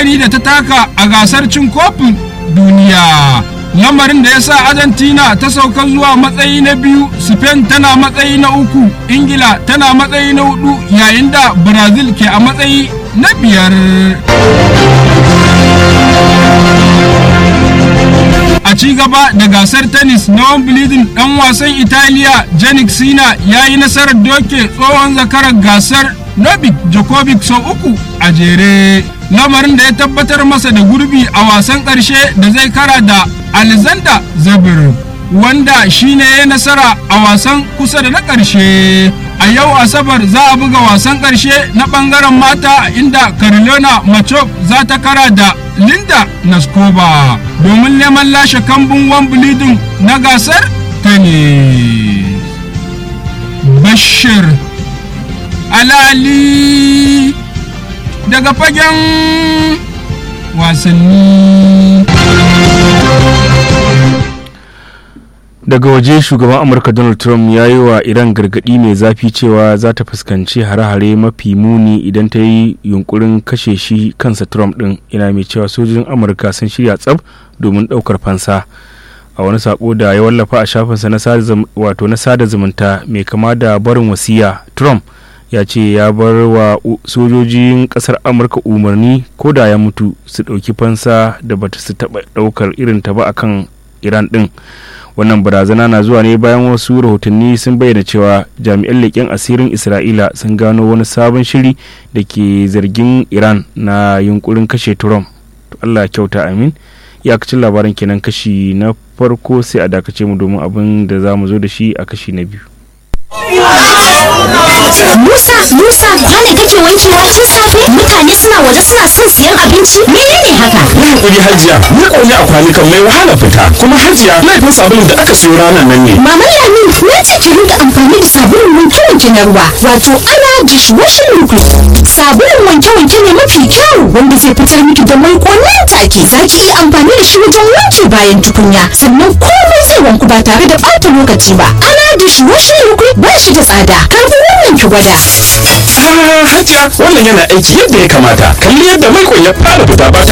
gani da ta taka a gasar cin kofin duniya lamarin da ya sa argentina ta sauka zuwa matsayi na biyu spain tana matsayi na uku ingila tana matsayi na hudu yayin da brazil ke a matsayi na biyar a ci gaba da gasar tennis na wimbledon dan wasan italiya janik sina ya yi nasarar doke tsohon zakarar gasar novik djokovic sau uku a jere lamarin da ya tabbatar masa da gurbi a wasan ƙarshe da zai kara da alexander zabir wanda shine ya nasara a wasan kusa da na ƙarshe a yau asabar za a buga wasan ƙarshe na ɓangaren mata inda carolina machop za ta kara da linda naskova domin neman lashe kambun wambulidin na gasar tennis bashir alali daga fagen wasanni daga waje shugaban amurka donald trump ya yi wa iran gargadi mai zafi cewa za ta fuskanci hare-hare mafi muni idan ta yi yunkurin kashe shi kansa trump din ina mai cewa sojojin amurka sun shirya tsab domin daukar fansa a wani sako da ya wallafa a shafinsa na sada zumunta mai kama da barin wasiya trump ya ce ya bar wa sojojin kasar amurka umarni ko da ya mutu su ɗauki fansa da bata su taɓa ɗaukar irin ta ba akan iran ɗin wannan barazana na zuwa ne bayan wasu rahotanni sun bayyana cewa jami'an leƙen asirin isra'ila sun gano wani sabon shiri da ke zargin iran na yunkurin kashe trump allah kyauta amin iyakacin labaran kenan kashi na farko sai a dakace mu domin abin da za mu zo da shi a kashi na biyu Musa, Musa, kwane kake wankewa tun safe? Mutane suna waje suna son siyan abinci? Menene haka? Yi hakuri hajiya, ni ƙauni a kwanukan mai wahala fita. Kuma hajiya, laifin sabulun da aka siyo ranar nan ne. Mama Lamin, na ce ki rinka amfani da sabulun wanke-wanke na ruwa, wato ana dishwashing liquid. Sabulun wanke-wanke ne mafi kyau wanda zai fitar miki da mai nan take. Za ki iya amfani da shi wajen wanke bayan tukunya, sannan komai zai wanku ba tare da ɓata lokaci ba. Ana dishwashing liquid ba shi da tsada. Karfi wannan ki gwada. Ah, hajiya, wannan yana aiki yadda ya kamata. Kalli yadda mai ya fara fita ba tare